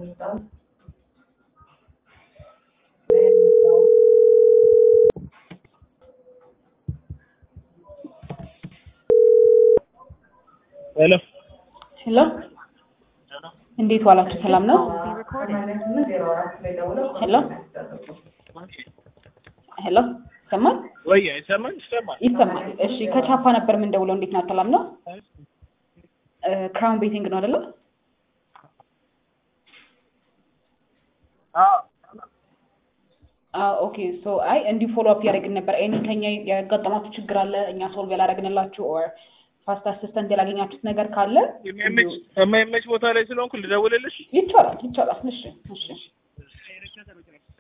ሄሎ ሄሎ እንዴት ዋላችሁ? ሰላም ነው? ሄሎ ሄሎ ይሰማል? ወይ አይሰማም? ይሰማል። ይሰማል። እሺ ከቻፓ ነበር የምንደውለው። እንዴት ናት? ሰላም ነው? ክራውን ቤቲንግ ነው አይደለ? አዎ አዎ ኦኬ ሶ አይ እንዲህ ፎሎ አፕ ያደረግን ነበር። ኤኒ ከኛ ያጋጠማችሁ ችግር አለ እኛ ሶልቭ ያላደረግንላችሁ ኦር ፋስት አሲስተንት ያላገኛችሁት ነገር ካለ የሚመች የማይመች ቦታ ላይ ስለሆንኩ ልደውልልሽ። ይቻላል ይቻላል። እሺ እሺ